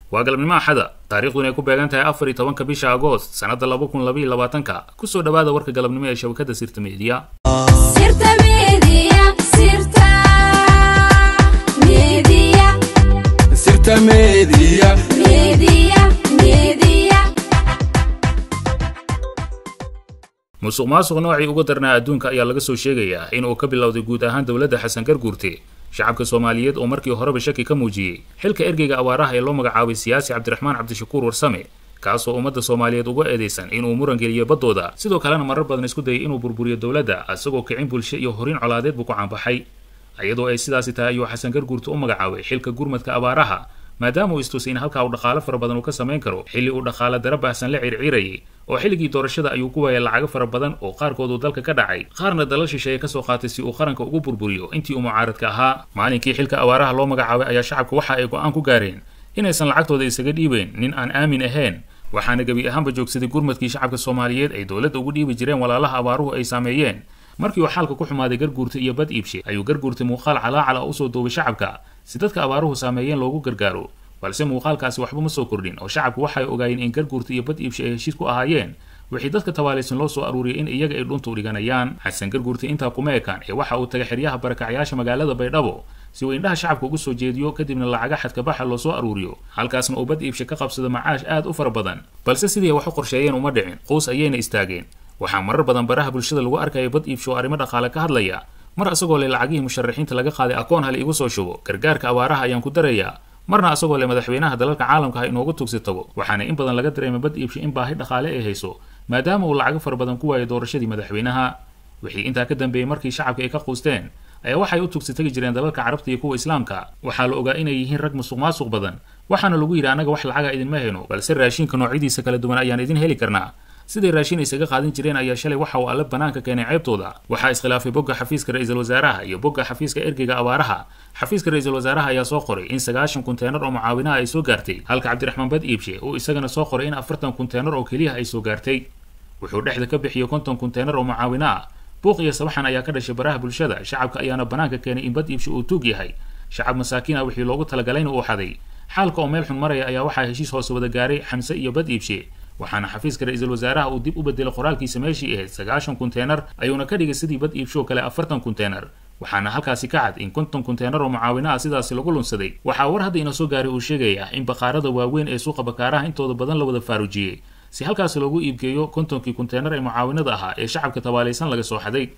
waa galabnimo axada taariikhduna ay ku beegan tahay afar iyo tobanka bisha agoost sannadda laba kun labaiyo labaatanka kusoo dhowaada warka galabnimo ee shabakadda sirta meediya musuq maasuq noocii uga darnaa adduunka ayaa laga soo sheegayaa in uu ka bilowday guud ahaan dowladda xasan garguurte shacabka soomaaliyeed oo markii horeba shaki ka muujiyey xilka ergeyga awaaraha ee loo magacaabay siyaasi cabdiraxmaan cabdishakuur warsame kaasoo ummadda soomaaliyeed uga eedeysan inuu muran geliyo baddooda sidoo kalena marar badan isku dayay inuu burburiyo dowladda isagoo kicin bulsho iyo horin colaadeed buu ku caanbaxay iyadoo ay sidaasi tahay ayuu xasan garguurte u magacaabay xilka gurmadka abaaraha maadaama uu istusay in halkaa uu dhaqaalo fara badan uu ka samayn karo xilli uu dhaqaalo dara baahsan la circiirayay oo xilligii doorashada ayuu ku waayay lacago fara badan oo qaarkood uu dalka ka dhacay qaarna dalal shisheeye kasoo qaatay si uu qaranka ugu burburiyo intii uu mucaaradka ahaa maalinkii xilka awaaraha loo magacaabay ayaa shacabka waxa ay go-aan ku gaareen inaysan lacagtooda isaga dhiibeen nin aan aamin ahayn waxaana gebi ahaanba joogsaday gurmadkii shacabka soomaaliyeed ay dowladda ugu dhiibi jireen walaalaha abaaruhu ay saameeyeen markii uu xaalka ku xumaaday garguurta iyo bad iibshe ayuu garguurtay muuqaal calaacala oo usoo duubay shacabka si dadka abaaruhu saameeyeen loogu gargaaro balse muuqaalkaasi waxba ma soo kordhin oo shacabku waxay ogaayeen in garguurta iyo bad iibshe ay heshiis ku ahaayeen wixii dadka tabaalaysan loo soo aruuriyay in iyaga ay dhunta u dhiganayaan xasan garguurta intaa kuma ekaan ee waxa uu tagay xeryaha barakacyaasha magaalada baydhabo si uu indhaha shacabka ugu soo jeediyo kadibna lacaga xadkabaxa loo soo aruuriyo halkaasna uu bad iibshe ka qabsado macaash aad u fara badan balse sidii wax u qorsheeyeen uma dhicin quus ayayna istaageen waxaa marar badan baraha bulshada lagu arkaya bad iibsho oo arrimo dhaqaale ka hadlaya mar asagoo le lacagihii musharaxiinta laga qaaday akoon hal igu soo shubo gargaarka abaaraha ayaan ku darayaa marna asagoo le madaxweynaha dalalka caalamka ha inoogu tugsi tago waxaana in badan laga dareemay bad iibshe in baahi dhaqaale ay hayso maadaama uu lacago fara badan ku waayay doorashadii madaxweynaha wixii intaa ka dambeeyey markii shacabka ay ka quusteen ayaa waxay u tugsi tagi jireen dalalka carabta iyo kuwa islaamka waxaa la ogaa inay yihiin rag musuq maasuq badan waxaana lagu yidhi annaga wax lacaga idinma hayno balse raashinka noocyadiisa kala duwan ayaan idin heli karnaa siday raashin isaga qaadan jireen ayaa shalay waxa uu alle banaanka keenay ceebtooda waxaa iskhilaafay bogga xafiiska ra-iisul wasaaraha iyo bogga xafiiska ergeyga abaaraha xafiiska ra-iisul wasaaraha ayaa soo qoray in sagaashan kunteenar oo mucaawinaha ay soo gaartay halka cabdiraxmaan bad iibshe uu isagana soo qoray in afartan kunteenar oo keliyaha ay soo gaartay wuxuu dhexda ka bixiyey konton kunteenar oo mucaawina ah buuq iyo sabaxan ayaa ka dhashay baraha bulshada shacabka ayaana banaanka keenay in bad iibshe uu tuug yahay shacab masaakiin ah wixii loogu talagalayna uu xaday xaalka oo meel xun maraya ayaa waxaa heshiis hoose wada gaaray xamse iyo bad iibshe waxaana xafiiska ra-iisul wasaaraha uu dib u bedelay qoraalkiisa meeshii ahayd sagaashan kunteenar ayuuna ka dhigay sidii bad iibshoo kale afartan kunteenar waxaana halkaasi ka cad in konton kunteenar oo mucaawina ah sidaasi lagu lunsaday waxaa war hadda ina soo gaaray uu sheegaya in baqaarada waaweyn ee suuqa bakaaraha intooda badan la wada faarujiyey si halkaasi loogu iibgeeyo kontonkii kunteenar ee mucaawinada ahaa ee shacabka tabaalaysan laga soo xaday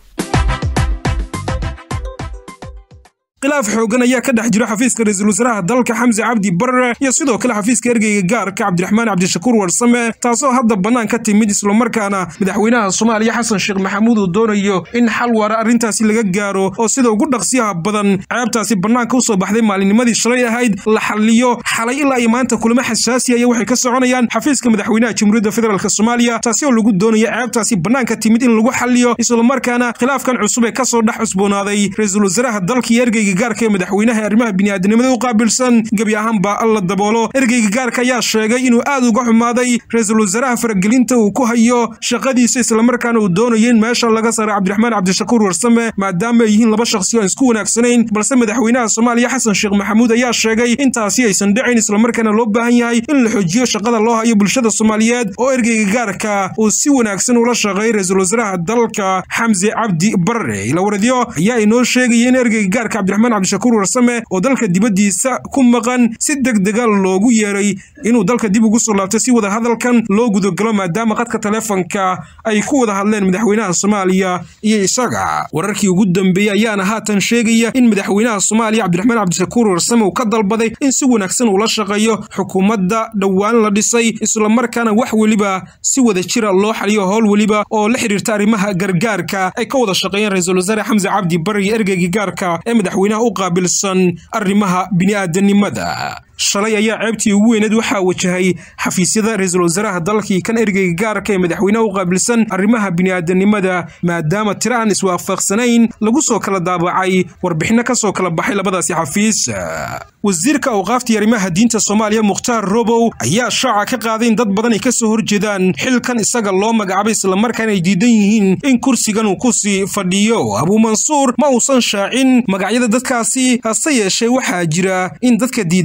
khilaaf xoogan ayaa ka dhex jiro xafiiska ra-iisul wasaaraha dalka xamse cabdi barre iyo sidoo kale xafiiska ergeyga gaarka cabdiraxmaan cabdishakuur warsame taasoo hadda bannaan ka timid islamarkaana madaxweynaha soomaaliya xasan sheekh maxamuud uu doonayo in xal waara arrintaasi laga gaaro oo sida ugu dhaqsiyaha badan ceebtaasi bannaanka usoo baxday maalinnimadii shalay ahayd la xalliyo xalay ilaa iyo maanta kulamo xasaasiyaya waxay ka soconayaan xafiiska madaxweynaha jamhuuriyadda federaalk soomaaliya taasi oo lagu doonaya ceebtaasi bannaanka timid in lagu xalliyo islamarkaana khilaafkan cusub ee kasoo dhex cusboonaaday ra-iisul wasaaraha dalka iyo ergeyga gaarka ee madaxweynaha arrimaha bini'aadanimada u qaabilsan gebi ahaanba alla daboolo ergeyga gaarka ayaa sheegay inuu aad uga xumaaday ra-iisul wasaaraha faragelinta uu ku hayo shaqadiisa islamarkaana uu doonayo in meesha laga saaro cabdiraxmaan cabdishakuur warsame maadaama ay yihiin laba shakhsi oo aan isku wanaagsanayn balse madaxweynaha soomaaliya xasan sheekh maxamuud ayaa sheegay intaasi aysan dhicin islamarkaana loo baahan yahay in la xojiyo shaqada loo hayo bulshada soomaaliyeed oo ergeyga gaarka uu si wanaagsan ula shaqeeyay ra-iisul wasaaraha dalka xamse cabdi barre ilawaradyo ayaa inoo sheegaya in ergeyga gaarka cabdiraxmaan cabdishakuur warsame oo dalka dibaddiisa ku maqan si deg dega loogu yeeray inuu dalka dib ugu soo laabto si wada hadalkan loo gudagalo maadaama qadka taleefonka ay ku wada hadleen madaxweynaha soomaaliya iyo isaga wararkii ugu dambeeyey ayaana haatan sheegaya in madaxweynaha soomaaliya cabdiraxmaan cabdishakuur warsame uu ka dalbaday in si wanaagsan uula shaqeeyo xukuumadda dhowaan la dhisay islamarkaana wax weliba si wada jira loo xaliyo howl weliba oo la xidhiirta arrimaha gargaarka ay ka wada shaqeeyeen ra-iisul wasaare xamse cabdi barre iyo ergeyga gaarka ee madaxweynaha u qaabilsan arrimaha bini'aadanimada shalay ayaa ceebtii ugu weyneed waxaa wajahay xafiisyada ra-iisul wasaaraha dalkii kan ergeyga gaarka ee madaxweynaha u qaabilsan arrimaha bini'aadanimada maadaama tiro aan iswaafaqsanayn lagu soo kala daabacay warbixinno ka soo kala baxay labadaasi xafiis wasiirka awqaaftii arrimaha diinta soomaaliya mukhtaar robow ayaa shaaca ka qaaday in dad badan ay ka soo horjeedaan xilkan isaga loo magacaabay islamarkaana ay diidan yihiin in kursigan uu ku sii fadhiyo abuumansuur ma uusan shaacin magacyada dadkaasi hase yeeshee waxaa jira in dadka diidanaa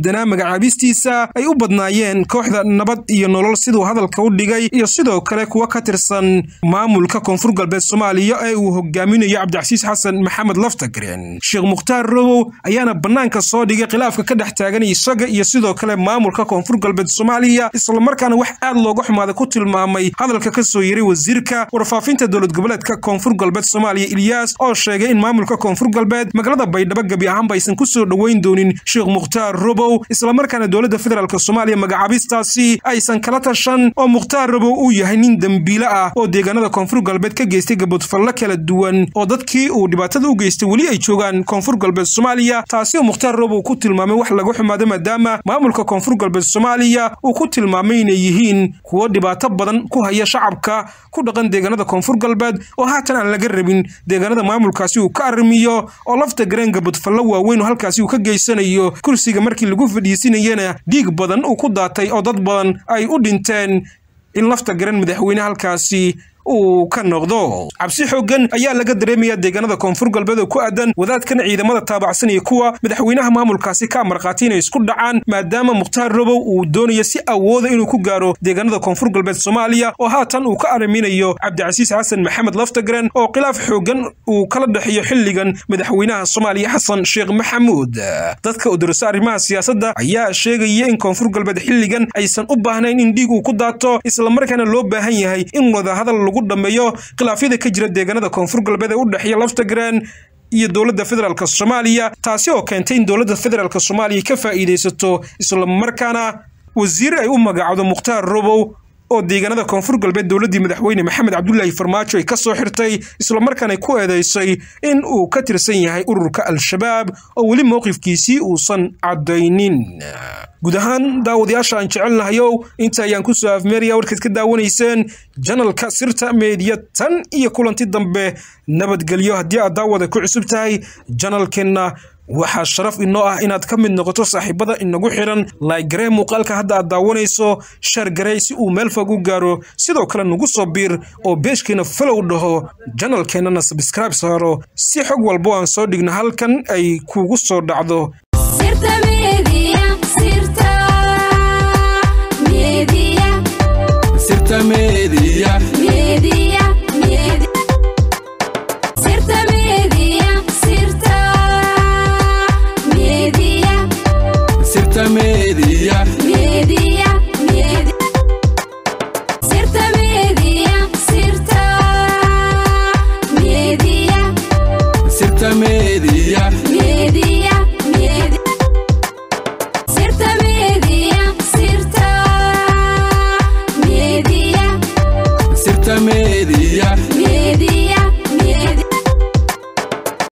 magacaabistiisa ay u badnaayeen kooxda nabad iyo nolol siduu hadalka u dhigay iyo sidoo kale kuwa ka tirsan maamulka koonfur galbeed soomaaliya ee uu hogaaminayo cabdicasiis xasan maxamed laftagren sheekh mukhtaar robow ayaana bannaanka soo dhigay khilaafka ka dhex taagan isaga iyo sidoo kale maamulka koonfur galbeed soomaaliya islamarkaana wax aad looga xumaaday ku tilmaamay hadalka ka soo yeray wasiirka warfaafinta dowlad goboleedka koonfur galbeed soomaaliya ilyaas oo sheegay in maamulka koonfur galbeed magaalada baydhabo gebi ahaanba aysan ku soo dhoweyn doonin sheekh mukhtaar robow islamarkaana dowladda federaalk soomaaliya magacaabistaasi aysan kala tashan oo mukhtaar robow uu yahay nin dembiile ah oo deegaanada koonfur galbeed ka geystay gabodfallo kala duwan oo dadkii uu dhibaatada u geystay weli ay joogaan koonfur galbeed soomaaliya taasi oo mukhtaar robow ku tilmaamay wax laga xumaado maadaama maamulka koonfur galbeed soomaaliya uu ku tilmaamay inay yihiin kuwo dhibaato badan ku haya shacabka ku dhaqan deegaanada koonfur galbeed oo haatan aan laga rabin deegaanada maamulkaasi uu ka arrimiyo oo lafta gareen gabodfallo waaweyn oo halkaasi uu ka geysanayo kursiga markii lagu fadhiisinayana dhiig badan uu ku daatay oo dad badan ay u dhinteen in lafta garan madaxweyne halkaasi uu ka noqdo cabsi xooggan ayaa laga dareemayaa deegaanada koonfur galbeed oo ku aadan wadaadkan ciidamada taabacsanaya kuwa madaxweynaha maamulkaasi ka amarqaatay inay isku dhacaan maadaama mukhtaar robow uu doonayo si awooda inuu ku gaaro deegaanada koonfur galbeed soomaaliya oo haatan uu ka arriminayo cabdicasiis xasan maxamed laftagren oo khilaaf xooggan uu kala dhexeeyo xilligan madaxweynaha soomaaliya xasan sheekh maxamuud dadka udurasa arrimaha siyaasadda ayaa sheegaya in koonfur galbeed xilligan aysan u baahnayn in dhiig uu ku daato islamarkaana loo baahan yahay in wadahadal dhameeyo khilaafyada ka jira deegaanada koonfur galbeed ee u dhexeeya laftagren iyo dowladda federaalk soomaaliya taasi oo keentay in dowladda federaalk soomaaliya ka faa'iidaysato islamarkaana wasiir ay u magacdo mukhtaar robow oo deegaanada koonfur galbeed dowladdii madaxweyne maxamed cabdulaahi farmaajo ay ka soo xirtay islamarkaana ku eedaysay in uu ka tirsan yahay ururka al-shabaab oo weli mowqifkiisii uusan caddaynin guud ahaan daawadayaasha aan jecelnahayow inta ayaan ku soo afmeeraya warkaad ka daawanayseen janalka sirta meediya tan iyo kulanti dambe nabadgelyo haddii aad daawada ku cusub tahay janalkeenna waxaa sharaf inoo ah inaad ka mid noqoto saaxiibada inagu xidhan laagaree muuqaalka hadda aad daawanayso shaargarey si uu meel fog u gaaro sidoo kale nagu soo biir oo beeshkeena falow dhaho janalkeennana sabskraibe saaro si xog walbo aan soo dhigno halkan ay kugu soo dhacdo Media.